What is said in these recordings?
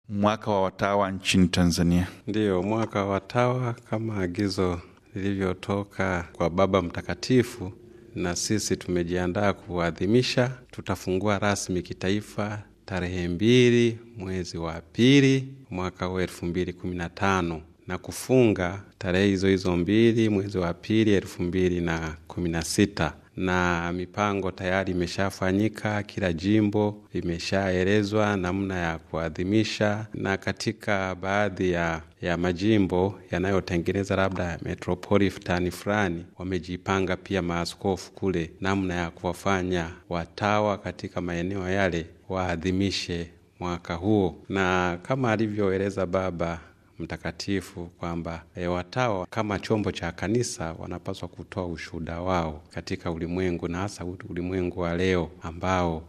mwaka wa watawa nchini Tanzania. Ndiyo, mwaka wa watawa kama agizo lilivyotoka kwa Baba Mtakatifu, na sisi tumejiandaa kuadhimisha. Tutafungua rasmi kitaifa tarehe mbili mwezi wa pili mwaka huu elfu mbili kumi na tano na kufunga tarehe hizo hizo mbili mwezi wa pili elfu mbili na kumi na sita na mipango tayari imeshafanyika. Kila jimbo limeshaelezwa namna ya kuadhimisha, na katika baadhi ya, ya majimbo yanayotengeneza labda metropolitani fulani wamejipanga pia maaskofu kule namna ya kuwafanya watawa katika maeneo yale waadhimishe mwaka huo, na kama alivyoeleza Baba Mtakatifu kwamba e, watawa kama chombo cha kanisa wanapaswa kutoa ushuhuda wao katika ulimwengu, na hasa ulimwengu wa leo ambao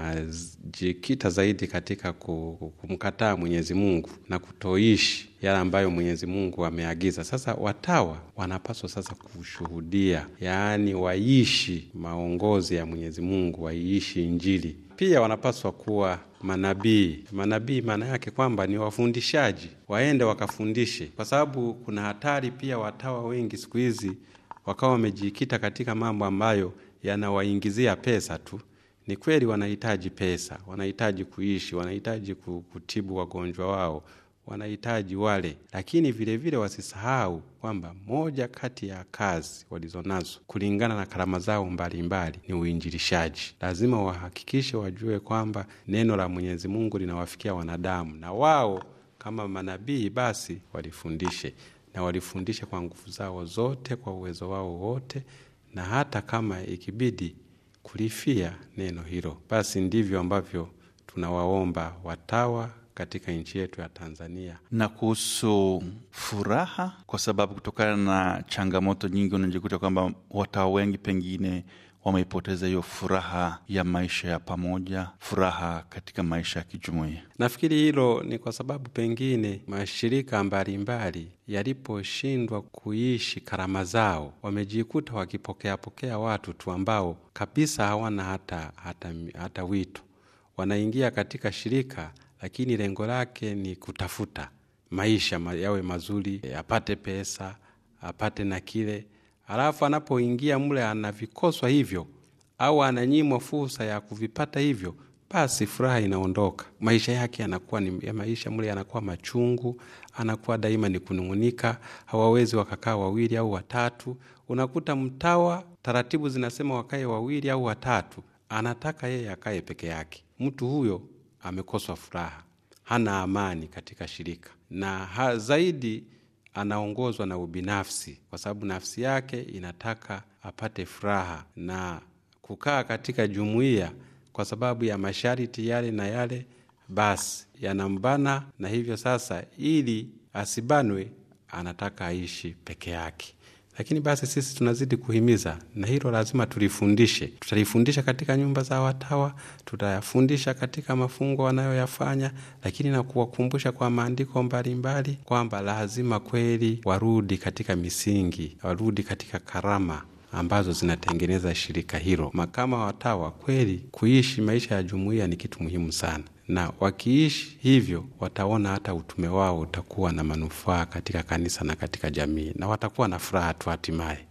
unajikita zaidi katika kumkataa Mwenyezi Mungu na kutoishi yale ambayo Mwenyezi Mungu ameagiza. Sasa watawa wanapaswa sasa kushuhudia, yaani waishi maongozi ya Mwenyezi Mungu, waiishi Injili. Pia wanapaswa kuwa manabii. Manabii maana yake kwamba ni wafundishaji, waende wakafundishe, kwa sababu kuna hatari pia watawa wengi siku hizi wakawa wamejikita katika mambo ambayo yanawaingizia pesa tu. Ni kweli wanahitaji pesa, wanahitaji kuishi, wanahitaji kutibu wagonjwa wao, wanahitaji wale, lakini vilevile vile wasisahau kwamba moja kati ya kazi walizonazo kulingana na karama zao mbalimbali ni uinjilishaji. Lazima wahakikishe wajue kwamba neno la Mwenyezi Mungu linawafikia wanadamu, na wao kama manabii basi walifundishe, na walifundishe kwa nguvu zao zote, kwa uwezo wao wote, na hata kama ikibidi kulifia neno hilo. Basi ndivyo ambavyo tunawaomba watawa katika nchi yetu ya Tanzania. Na kuhusu furaha, kwa sababu kutokana na changamoto nyingi unajikuta kwamba watawa wengi pengine wameipoteza hiyo furaha ya maisha ya pamoja, furaha katika maisha ya kijumuiya. Nafikiri hilo ni kwa sababu pengine mashirika mbalimbali yaliposhindwa kuishi karama zao, wamejikuta wakipokeapokea watu tu ambao kabisa hawana hata, hata, hata wito. Wanaingia katika shirika lakini lengo lake ni kutafuta maisha yawe mazuri, apate pesa, apate na kile, alafu anapoingia mle anavikoswa hivyo au ananyimwa fursa ya kuvipata hivyo, basi furaha inaondoka. Maisha yake yanakuwa ni ya maisha mle yanakuwa machungu, anakuwa daima ni kunung'unika. Hawawezi wakakaa wawili au watatu. Unakuta mtawa, taratibu zinasema wakae wawili au watatu, anataka yeye akae peke yake. Mtu huyo amekoswa furaha, hana amani katika shirika, na ha, zaidi anaongozwa na ubinafsi, kwa sababu nafsi yake inataka apate furaha na kukaa katika jumuiya, kwa sababu ya masharti yale na yale, basi yanambana, na hivyo sasa, ili asibanwe, anataka aishi peke yake. Lakini basi sisi tunazidi kuhimiza, na hilo lazima tulifundishe. Tutalifundisha katika nyumba za watawa, tutayafundisha katika mafungo wanayoyafanya, lakini na kuwakumbusha kwa maandiko mbalimbali kwamba lazima kweli warudi katika misingi, warudi katika karama ambazo zinatengeneza shirika hilo. Makama watawa kweli, kuishi maisha ya jumuiya ni kitu muhimu sana, na wakiishi hivyo wataona hata utume wao utakuwa na manufaa katika kanisa na katika jamii, na watakuwa na furaha tu hatimaye.